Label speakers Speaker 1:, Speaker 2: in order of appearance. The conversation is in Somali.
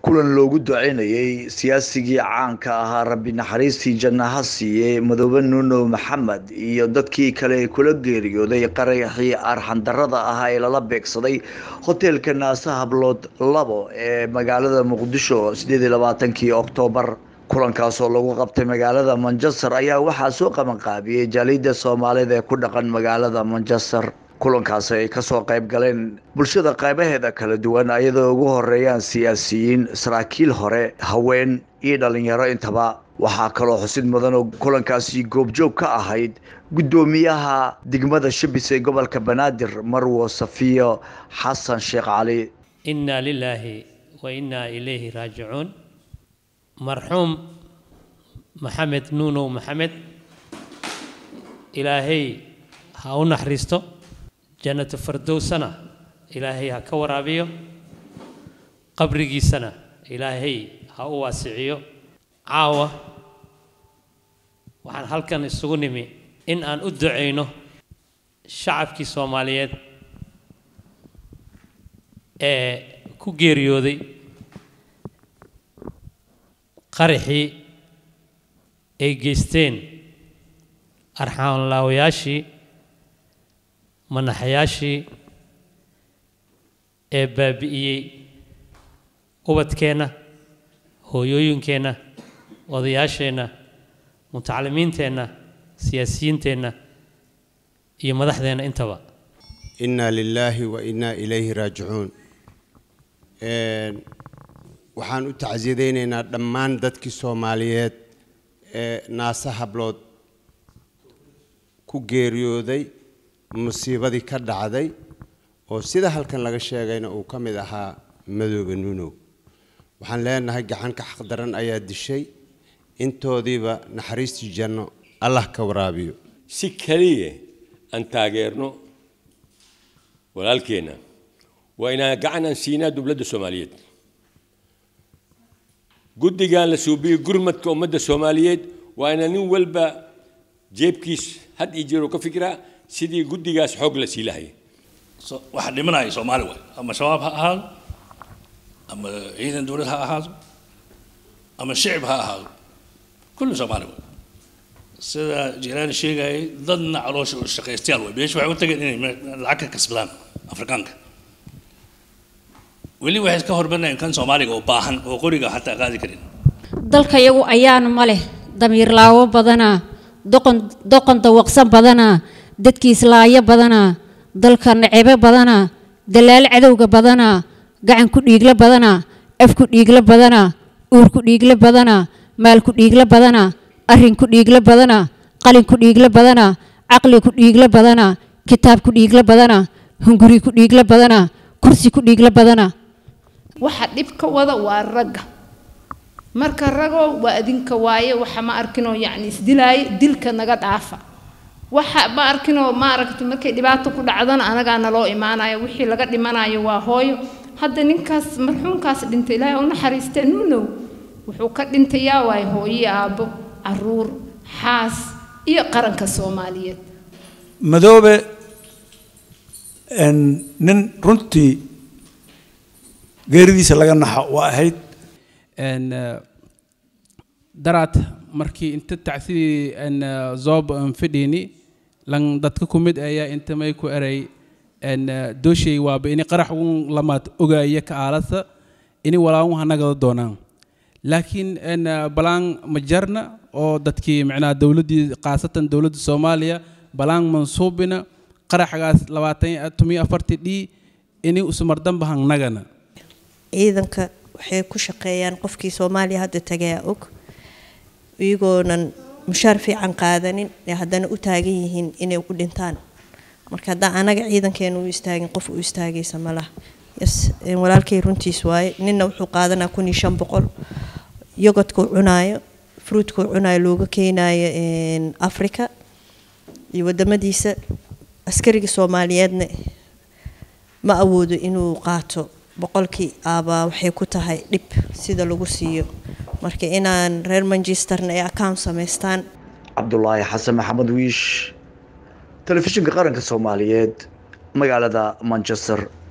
Speaker 1: kulan loogu duceynayay siyaasigii caanka ahaa rabbi naxariistii jannaha siiyey madoobe nuuno maxamed iyo dadkii kale ee kula geeriyooday qaraxii arxandarada ahaa ee lala beegsaday hoteelka naase hablood labo ee magaalada muqdisho sideed iyo labaatankii oktoobar kulankaasoo lagu qabtay magaalada manchester ayaa waxaa soo qabanqaabiyey jaaliyadda soomaalida ee ku dhaqan magaalada manchester kulankaasi ay kasoo qayb galeen bulshada qaybaheeda kala duwan ayadoo ugu horeeyaan siyaasiyiin saraakiil hore haween iyo dhalinyaro intaba waxaa kaloo xusid mudan oo kulankaasi goobjoog ka ahayd guddoomiyaha degmada shabis ee gobolka banaadir marwo safiyo xasan sheekh cali
Speaker 2: inaa lilaahi wa innaa ilayhi raajicuun marxuum maxamed nuunow maxamed ilaahay ha u naxariisto jannatu fardowsana ilaahay ha ka waraabiyo qabrigiisana ilaahay ha u waasiciyo caawa waxaan halkan isugu nimi in aan u ducayno shacabkii soomaaliyeed ee ku geeriyooday qaraxii ay geysteen arxaanlaawayaashii manaxayaashii ee baabi'iyey ubadkeenna hooyooyinkeenna odayaasheenna mutacalimiinteenna siyaasiyiinteenna iyo madaxdeenna intaba
Speaker 3: inaa lilaahi wa innaa ilayhi raajicuun waxaan u tacsiyadaynaynaa dhammaan dadkii soomaaliyeed ee naase hablood ku geeriyooday musiibadii ka dhacday oo sida halkan laga sheegayna uu ka mid ahaa madooba nuunow waxaan leenahay gacanka xaqdaran ayaa dishay intoodiiba naxariistii janno allah ka waraabiyo
Speaker 4: si keliya aan taageerno walaalkeenna waa inaan gacan aan siinaa dowladda soomaaliyeed guddigan la suubiyey gurmadka ummadda soomaaliyeed waa inaan nin walba jeebkiis had iyo jeer oo ka fikiraa sidii guddigaas xoog la sii lahayay
Speaker 5: waxa dhimanaya soomaali waay ama shabaab ha ahaado ama ciidan dowlad ha ahaado ama shicib ha ahaado kullu soomaali waay sida jilaani sheegayay dadna caloosha u shaqaystayaal waay meesha waxay u tageen inay lacag ka kasbadaan afrikaanka weli waxay iska horbanayeen kan soomaaliga oo baahan oo qoriga xataa qaadi karin
Speaker 6: dalka iyagu ayaana ma leh damiir laawo badanaa doqon doqon dawaqsan badanaa dadkiis laayo badanaa dalka necebe badanaa dalaal cadowga badanaa gacan ku dhiigla badanaa af ku dhiigla badanaa uur ku dhiigla badanaa maal ku dhiigla badanaa arrin ku dhiigla badanaa qalin ku dhiigla badanaa caqli ku dhiigla badanaa kitaab ku dhiigla badanaa hunguri ku dhiigla badanaa kursi ku dhiigla badanaa
Speaker 7: waxa dhib ka wada waa ragga marka ragoo waa adinka waaye waxa ma arkinoo yacni isdilaayo dilka naga dhaafa waxa ma arkinoo ma aragti markay dhibaato ku dhacdana anagaa naloo imaanayo wixii laga dhimanayo waa hooyo hadda ninkaas marxuumkaas dhintay ilaahay u naxariistee nuunow wuxuu ka dhintayaa waay hooyo aabbo caruur xaas iyo qaranka soomaaliyeed
Speaker 8: madoobe nin runtii geeridiisa laga naxo waa ahayd
Speaker 9: daraad markii inta tacsidii zoob fidhiini lan dadka ku mid ayaa inta may ku eray dooshey waaba ini qarax uun lamaad ogaaya ka aalasa ini walaawun hanagada doonaan laakiin balaan ma jarna oo dadkii micnaha dowladdii khaasatan dowladda soomaaliya balaan mansuubina qaraxgaas labaatan tomiyo afartii dhii ini usumardamba hangnagana
Speaker 10: ciidanka waxay ku shaqeeyaan qofkii soomaaliya hadda tagayaa og iyagoonan mushaar fiican qaadanin ee haddana u taagan yihiin inay u dhintaan marka haddaan anaga ciidankeena u istaagin qof u istaagaysa ma laha yes walaalkay runtiis waaye ninna wuxuu qaadanaa kun iyo shan boqol yogodkuu cunaayo fruitkuu cunaayo looga keenaayo africa iyo wadamadiisa askariga soomaaliyeedna ma awoodo inuu qaato boqolkii aabaa waxay ku tahay dhib sida lagu siiyo marka inaan reer manchesterna ay account samaystaan
Speaker 1: cabdulaahi xasan maxamed wiish telefishinka qaranka soomaaliyeed magaalada manchester